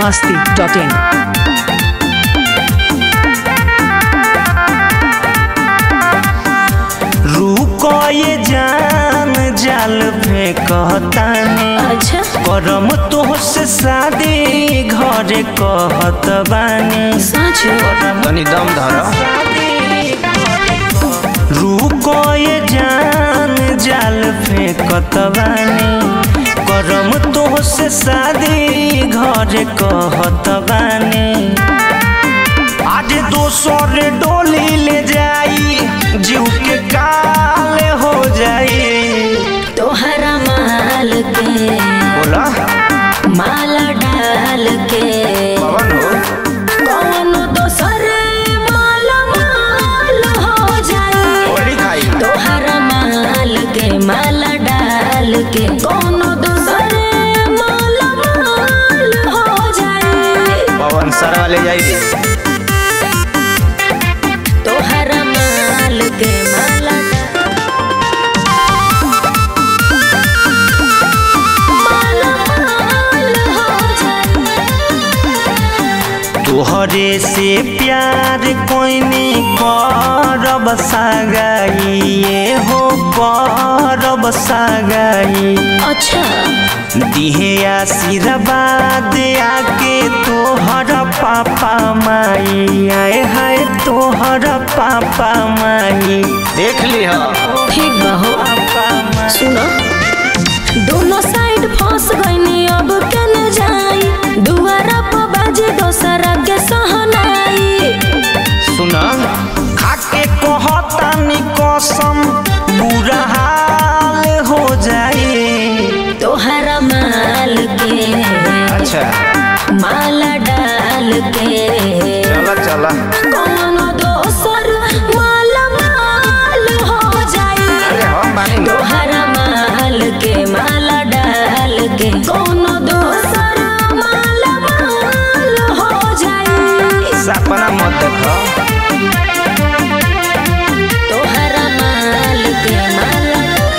masti.in. रुको ये जान जाल फेंकतानी अच्छा करम तोहसे शादी घरे कहत बानी साँचो तनी दम धर रुको ये जान जाल फेंकत बानी करम तोहसे शादी घरे कहत बानी आज दोसर डोली ले जाई जीव के काल हो जाई तोहरा माल के बोला माला डाल के पवन हो कौनो दोसर माला माल हो जाए होली खाई तोहरा माल के माला डाल के कौनो दोसर माला माल हो जाए पवन सरवा ले जाई तोहरा माल के माला माला माल हो जाए तोहरे से प्यार कोइनी करब सगाइए हो करब सगाई अच्छा दिहे आशीर्वाद आके तोहर पापा माई आए हाय तोहर पापा माई देख ली हो ठीक बा हो पापा माई सुनो दोनों साइड फंस गईनी अब के न जाई दुआरा पर बाजे दोसरा के सहनाई सुना खाके कहतानी कसम बुरा हाल हो जाई तोहरा माल के अच्छा माला डाल के चला चला कौनो दोसर माला माल हो अरे जाई हम बानी लो तोहरा माल के माला डाल के कौनो दोसर माला माल हो जाई सपना मत देखो तोहरा माल के माला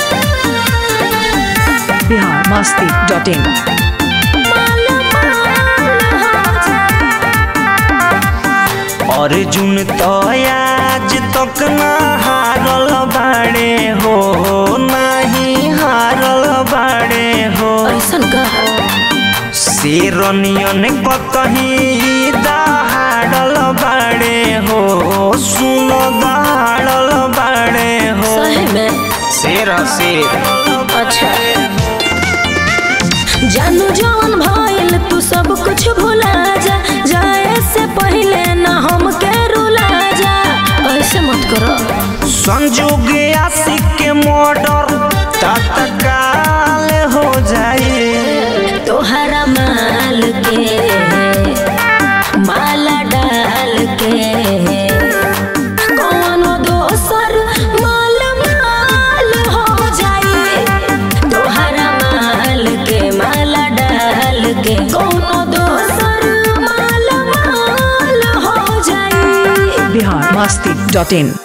Bihar masti.in. माला माल हो जाई अर्जुन तो आज तक ना हारल बाड़े हो नहीं हारल बाड़े हो ऐसन का शेरनियन कतही दहाड़ल बाड़े हो सुन दहाड़ल बाड़े हो सही में शेर ह शेर अच्छा जानू जवन भइल तू सब कुछ भुला जा जाए से पहले ना हमके रुला जा ऐसे मत करो संजोग आशिक के मर्डर तत्काल हो जाए तोहरा माल के माला डाल के कौनो दोसर माल माल हो जाए तोहरा माल के माला डाल के कौनो दोसर माल माल हो जाए Bihar masti.in.